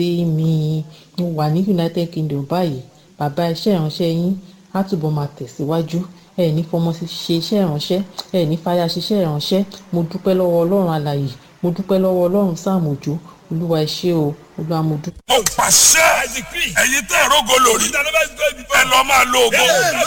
sí mi mo wà ní united kingdom báyìí bàbá iṣẹ́ ìránṣẹ́ yín á túbọ̀ máa tẹ̀síwájú ẹ ní fọmọ ṣe iṣẹ́ ìránṣẹ́ ẹ ní fàyà ṣiṣẹ́ ìránṣẹ́ mo dúpẹ́ lọ́wọ́ ọlọ́run alàyè mo dúpẹ́ lọ́wọ́ ọlọ́run sáàmù òjò olúwa ẹ ṣé o olúwa mo dúpẹ́. mo pàṣẹ ẹ̀yin tẹ́ ìrógo lórí ẹ lọ máa lo ògo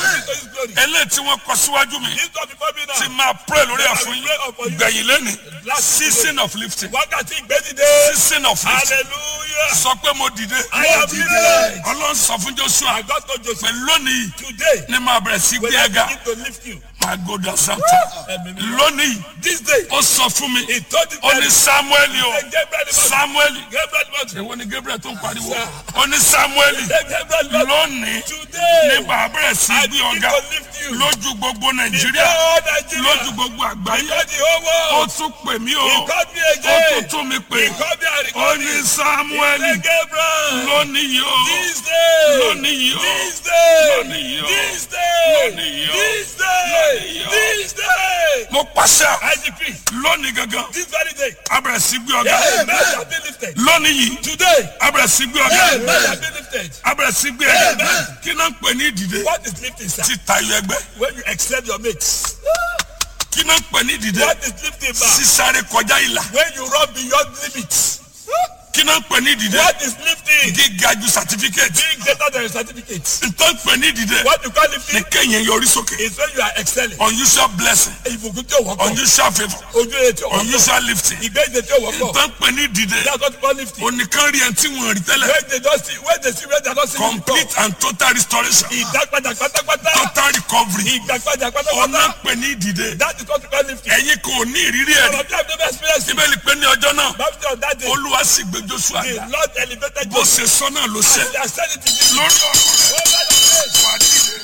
eléyìí tí wọ́n kọ síwájú mi ti máa pray lórí ẹ̀ fún yín gbẹ̀yìn lẹ́ni season of lifting wákàtí ìgbẹ́dìde season of lifting hallelujah sọ pé mo dìde I am lifted. ọlọ́run sọ fún joshua I got to Joseph pé lónìí today ní máa bẹ̀rẹ̀ sí when gbé I ẹ̀ga begin to lift you máa gòdà santa lónìí this day ó sọ fún mi he told the ó ní samuel o Say, Gabriel the man- samuel Gabriel the man- èwo ni gabriel tó ń pariwo ó ní samuel Say, Gabriel the man- lónìí ní today bàbá bẹ̀rẹ̀ sí I gbé begin ọ̀gá to lift you lójú gbogbo nàìjíríà before Nigeria lójú gbogbo àgbáyé before the whole ó world tún pè mí o he called me ó tún again tún mi pè he called me and ó recalled ní me samuel Say, Gabriel lónìí o this day lónìí o this day lónìí o this day lónìí o this day lónìí o. this day mo pàṣẹ I decree lónìí gangan this very day a bẹ̀rẹ̀ sí gbé ọ̀gá amen shall be lifted lónìí yìí today a bẹ̀rẹ̀ sí gbé ọ̀gá amen shall be lifted a bẹ̀rẹ̀ sí gbé ẹ̀gá kí náà ń pè ní ìdìde what is lifting sir ti tayọ ẹgbẹ́ when you excel your mates kí náà ń pè ní ìdìde what is lifting ma sísáré kọjá ìlà when you run beyond limits kí náà ń pè ní ìdìde what is lifting gíga ju certificate being greater than your certificate ntọ́ ń pè ní ìdìde what you call ní lifting kéèyàn yọrí sókè is when you are excelling unusual blessing ìbùkún tí o wọ́pọ̀ unusual favour ojú ẹ̀ tí o wọ́pọ̀ unusual lifting ìgbẹ́jẹ̀ tí o wọ́pọ̀ ntọ́ ń pè ní ìdìde that's what you call lifting onìkan rí ẹni tí wọ́n rí tẹ́lẹ̀ when they don see when they see when they don see you complete and total restoration ìdápadà pátápátá total recovery ìgbàpadà ọ̀nà pátápátá ń pè ní ìdìde that is what you call lifting ẹ̀yin kò ní ìrírí ẹ̀rí some of you have never experienced it bíbélì pé ní ọjọ́ náà baptist on that day olúwa sì gbé joshua the ga lord elevated bó you ṣe sọ náà ló ṣe and they are sending to you lórí ọ̀rọ̀ rẹ̀ over your face wà á dìde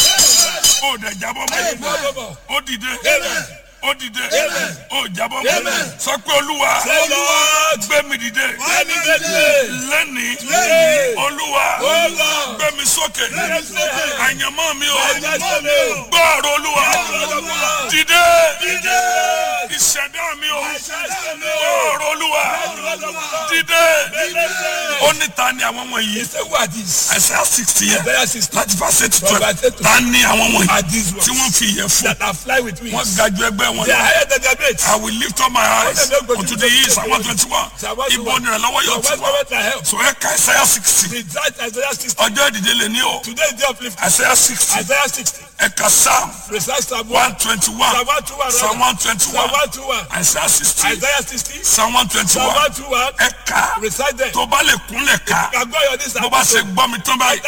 ó dẹ̀ jábọ́ Amen. mọ́ ó dìde Amen. ó dìde Amen. ó jábọ́ mọ́ Amen. sọ pé olúwa Say, Lord, gbé mi dìde elevate me lẹ́nìí Lẹ́nìí. olúwa Olúwa. gbé mi sókè mi sókè. àyànmọ́ mi o Àyànmọ́ mi o. gbọ́ ọ̀rọ̀ olúwa Olúwa. dìde Dìde. ìṣẹ̀dá mi o Ìṣẹ̀dá mi o. gbọ́ ọ̀rọ̀ olúwa dìde ó ní ta ni àwọn wọ̀nyí Say who are these? Isaiah sixty yẹn Isaiah 60 láti verse eight to From twelve verse eight to ta ni àwọn wọ̀nyí are these ones tí wọ́n fi ìyẹn fún that are fly with wings. wọ́n ga ju ẹgbẹ́ wọn They are lọ. higher than their mates. I will lift up my eyes unto the east and one twenty one ibo ni ìrànlọ́wọ́ yóò ti wá so ẹ ka Isaiah sixty The that Isaiah 60. ọjọ́ ìdíje lè ní o Today is day of lifting. Isaiah sixty Isaiah 60. ẹ ka Psalm Precise Psalm 1. one twenty one Psalm 121. Psalm one twenty Psalm one 121. Isaiah sixty Isaiah 60. Psalm one twenty Psalm one 121. ẹ ka Recite them. tó bá lè kúnlẹ̀ ká Àgbọ̀ yọ̀ ní bó bá ṣe gbọ́ mi tán báyìí